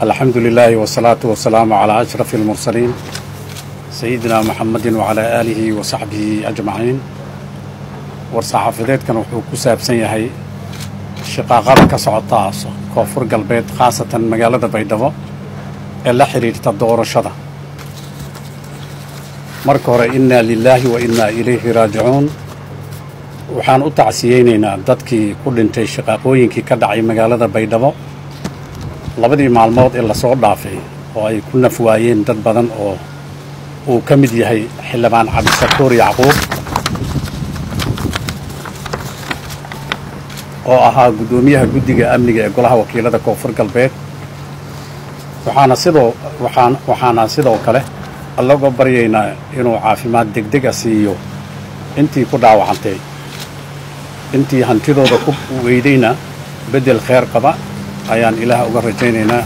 alxamdu lilaahi wasalaatu wasalaamu calaa ashrafi almursaliin sayidina muxamedin wacalaa aalihi wa saxbihi ajmaciin war-saxaafadeedkan wuxuu ku saabsan yahay shiqaaqada ka socota koonfur galbeed khaasatan magaalada baydhabo ee la xidhiirta doorashada marka hore innaa lilaahi wa innaa ilayhi raajicuun waxaan u tacsiyeynaynaa dadkii ku dhintay shiqaaqooyinkii ka dhacay magaalada baydhabo labadii maalmood ee lasoo dhaafay oo ay ku naf waayeen dad badan oo uu ka mid yahay xildhibaan cabdisakuur yacquub oo ahaa guddoomiyaha guddiga amniga ee golaha wakiilada koonfur galbeed waxaana sidoo waxaan waxaana sidoo kale allaga baryaynaa inuu caafimaad degdeg a siiyo intii ku dhaawacantay intii hantidooda ku weydayna beddel kheer qaba ayaan ilaah uga rajaynaynaa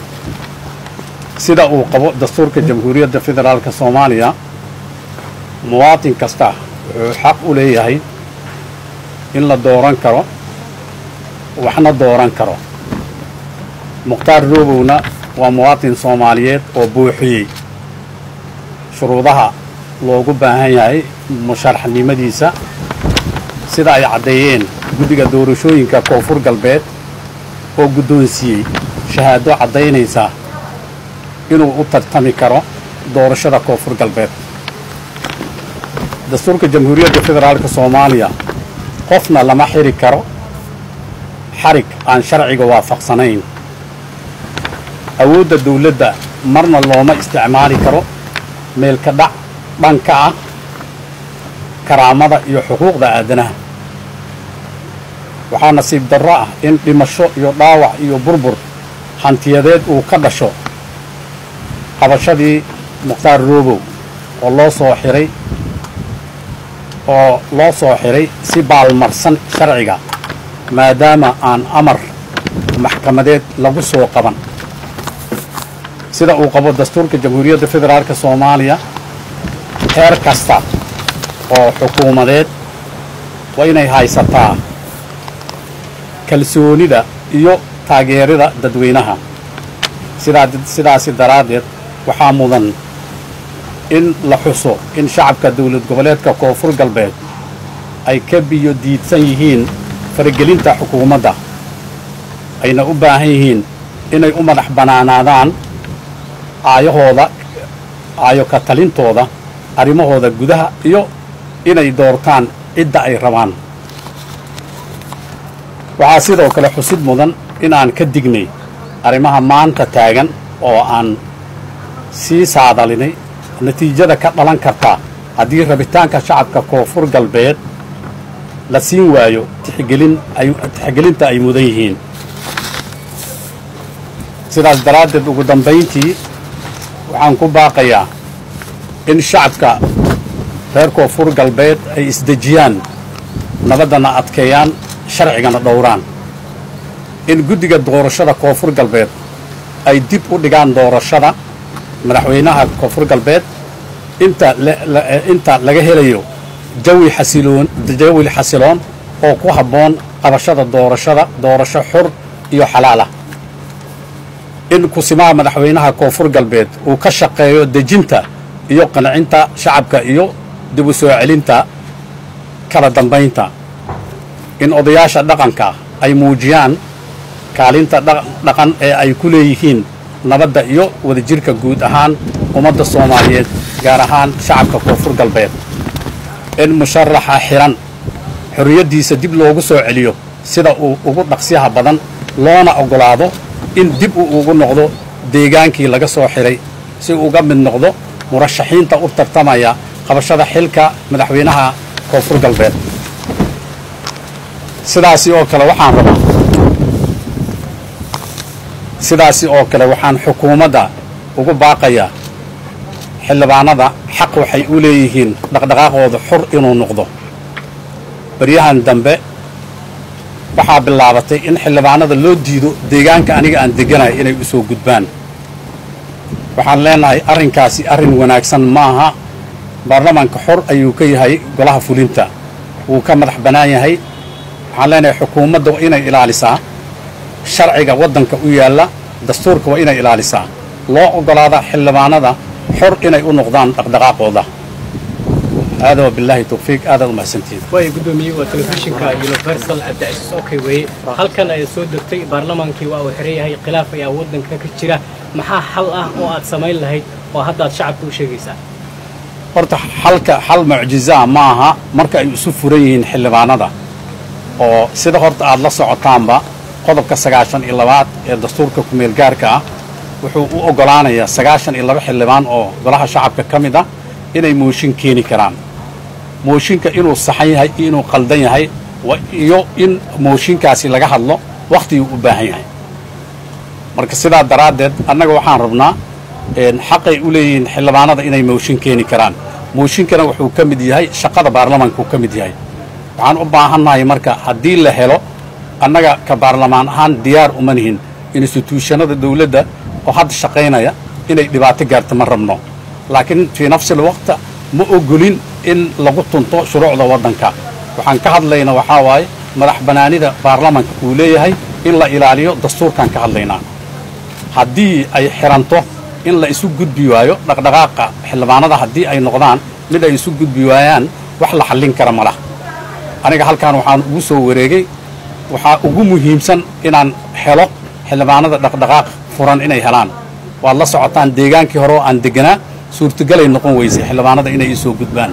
sida uu qabo dastuurka jamhuuriyadda federaalka soomaaliya muwaatin kasta wuxuu xaq u leeyahay in la dooran karo waxna dooran karo mukhtaar roobowna waa muwaatin soomaaliyeed oo buuxiyey shuruudaha loogu baahan yahay musharaxnimadiisa sida ay caddeeyeen guddiga doorashooyinka koonfur galbeed oo guddoonsiiyey shahaado caddaynaysa inuu u tartami karo doorashada koonfur galbeed dastuurka jamhuuriyadda federaalka soomaaliya qofna lama xiri karo xarig aan sharciga waafaqsanayn awoodda dawladda marna looma isticmaali karo meelka dhac dhanka ah karaamada iyo xuquuqda aadanaha waxaa nasiib darro ah in dhimasho iyo dhaawac iyo burbur hantiyadeed uu ka dhasho qabashadii mukhtaar roobow oo loo soo xiray oo loo soo xiray si baalmarsan sharciga maadaama aan amar maxkamadeed lagu soo qaban sida uu qabo dastuurka jamhuuriyadda federaalka soomaaliya heer kasta oo xukuumadeed waa inay haysataa kalsoonida iyo taageerida dadweynaha sidaa sidaasi daraaddeed waxaa mudan in la xuso in shacabka dawlad goboleedka koonfur galbeed ay ka biyo diidsan yihiin faragelinta xukuumadda ayna u baahan yihiin inay u madax bannaanaadaan aayahooda aayo ka talintooda arrimahooda gudaha iyo inay doortaan cidda ay rabaan waxaa sidoo kale xusid mudan in aan ka dignay arrimaha maanta taagan oo aan sii saadalinay natiijada ka dhalan karta haddii rabitaanka shacabka koonfur galbeed la siin waayo tixgelin ay tixgelinta ay mudan yihiin sidaas daraaddeed ugu dambayntii waxaan ku baaqayaa in shacabka reer koonfur galbeed ay isdejiyaan nabaddana adkeeyaan sharcigana dhowraan in guddiga doorashada koonfur galbeed ay dib u dhigaan doorashada madaxweynaha koonfur galbeed inta inta laga helayo jawi xasiloon jawi xasiloon oo ku habboon qabashada doorashada doorasho xur iyo xalaal ah in kusimaha madaxweynaha koonfur galbeed uu ka shaqeeyo dejinta iyo qancinta shacabka iyo dib u soo celinta kala dambaynta in odayaasha dhaqanka ay muujiyaan kaalinta dhaqan ee ay ku leeyihiin nabadda iyo wadajirka guud ahaan ummadda soomaaliyeed gaar ahaan shacabka koonfur galbeed in musharaxa xihan xorriyaddiisa dib loogu soo celiyo sida uu ugu dhaqsyaha badan loona oggolaado in dib uu ugu noqdo deegaankii laga soo xidhay si uga mid noqdo murashaxiinta u tartamaya qabashada xilka madaxweynaha koonfur galbeed sidaasi oo kale waxaan rabaa sidaasi oo kale waxaan xukuumadda ugu baaqayaa xildhibaanada xaq waxay u leeyihiin dhaqdhaqaaqooda xur inuu noqdo baryahan dambe waxaa bilaabatay in xildhibaanada loo diido deegaanka aniga aan degganahay inay u soo gudbaan waxaan leenahay arrinkaasi arrin wanaagsan maaha baarlamaanka xor ayuu ka yahay golaha fulinta wuu ka madax bannaan yahay waxaan leenahay xukuumadda waa inay ilaalisaa sharciga waddanka u yaalla dastuurka waa inay ilaalisaa loo oggolaada xildhibaanada xor inay u noqdaan dhaqdhaqaaqooda aada wa bilaahi tawfiiq aadaad u mahadsantihiin waay guddoomiye waa telefishinka universal cabdicasiis okay weye halkan ayaa soo degtay baarlamaankii waa uu xiran yahay khilaaf ayaa waddanka ka jira maxaa xal ah oo aad samayn lahayd oo haddaad shacabka u sheegaysaa horta xalka xal mucjizaa ma aha marka ay isu furan yihiin xildhibaanada oo sida horta aad la socotaanba qodobka sagaashan iyo labaad ee dastuurka kumeel gaarka ah wuxuu u oggolaanayaa sagaashan iyo laba xildhibaan oo golaha shacabka ka mid ah inay mooshin keeni karaan mooshinka inuu saxan yahay iyo inuu qaldan yahay iyo in mooshinkaasi laga hadlo wakhtiguu u baahan yahay marka sidaa daraaddeed annaga waxaan rabnaa xaqay u leeyihiin xildhibaanada inay mooshin keeni karaan mooshinkana wuxuu ka mid yahay shaqada baarlamaanka uu ka mid yahay waxaan u baahannahay marka haddii la helo annaga ka baarlamaan ahaan diyaar uma nihin instituushanada dawladda oo hadda shaqaynaya inay dhibaato gaarto ma rabno laakiin fii nafsil waqta ma ogolin in lagu tunto shuruucda waddanka waxaan ka hadlaynaa waxaa waaye madax bannaanida baarlamaanka uu leeyahay in la ilaaliyo dastuurkaan ka hadlaynaa haddii ay xiranto in la isu gudbi waayo dhaqdhaqaaqa xildhibaanada haddii ay noqdaan mid ay isu gudbi waayaan wax la xallin kara ma lah aniga halkaan waxaan ugu soo wareegay waxaa ugu muhiimsan inaan helo xildhibaanada dhaqdhaqaaq furan inay helaan waad la socotaan deegaankii hore oo aan deganaa suurtagalay noqon weysay xildhibaanada inay ii soo gudbaan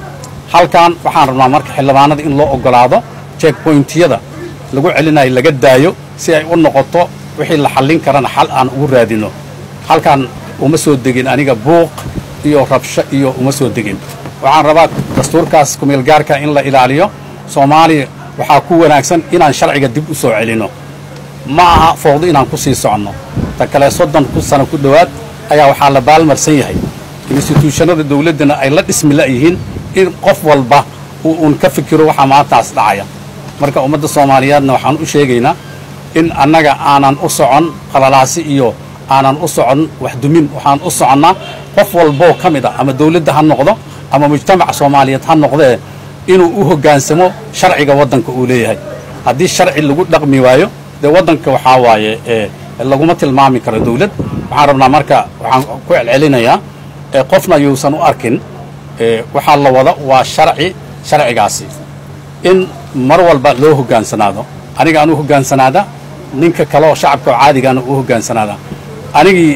halkan waxaan rabnaa marka xildhibaanada in loo oggolaado jeekboyntiyada lagu celinayo laga daayo si ay u noqoto wixii la xallin karana xal aan ugu raadino halkan uma soo degin aniga buuq iyo rabsho iyo uma soo degin waxaan rabaa dastuurkaas kumeelgaarka in la ilaaliyo soomaaliya waxaa ku wanaagsan inaan sharciga dib u soo celinno ma aha fowdo inaan ku sii soconno ta kale soddon ku sano ku dhowaad ayaa waxaa la baalmarsan yahay instituushanada dawladdana ay la dhismi la'yihiin in qof walba uu uun ka fikiro waxaa maantaas dhacaya marka ummadda soomaaliyeedna waxaan u sheegaynaa in annaga aanan u socon qalalaasi iyo aanan u socon waxdumin waxaan u soconnaa qof walboo ka mid a ama dawladda ha noqdo ama mujtamaca soomaaliyeed ha noqdee inuu u hoggaansamo sharciga waddanka uu leeyahay haddii sharci lagu dhaqmi waayo dee waddanka waxaa waaye laguma tilmaami karo dawlad waxaan rabnaa marka waxaan ku celcelinayaa qofna yuusan u arkin waxaa la wada waa sharci sharcigaasi in mar walba loo hoggaansanaado aniga aan u hoggaansanaada ninka kale oo shacabka oo caadigaana u hoggaansanaada anigii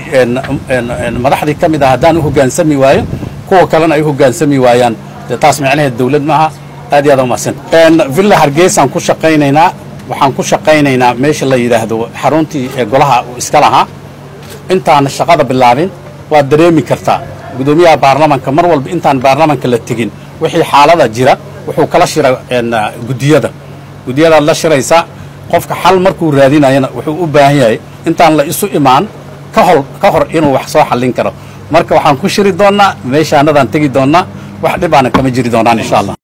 madaxdii ka mid ah haddaan u hoggaansami waayo kuwa kalena ay u hoggaansami waayaan dee taas micnaheed dawlad maaha aad iyo aad umahadsan villa hargeysaan ku shaqaynaynaa waxaan ku shaqaynaynaa meesha la yidhaahdo xaruntii ee golaha uu iska lahaa intaan shaqada bilaabin waad dareemi kartaa guddoomiyaha baarlamanka mar walba intaan baarlamanka la tegin wixii xaalada jira wuxuu kala shira guddiyada guddiyadaad la shiraysaa qofka xal markuu raadinayana wuxuu u baahan yahay intaan la isu imaan ka hor ka hor inuu wax soo xallin karo marka waxaan ku shiri doonnaa meeshaanadaan tegi doonnaa wax dhibaana kama jiri doonaan insha allah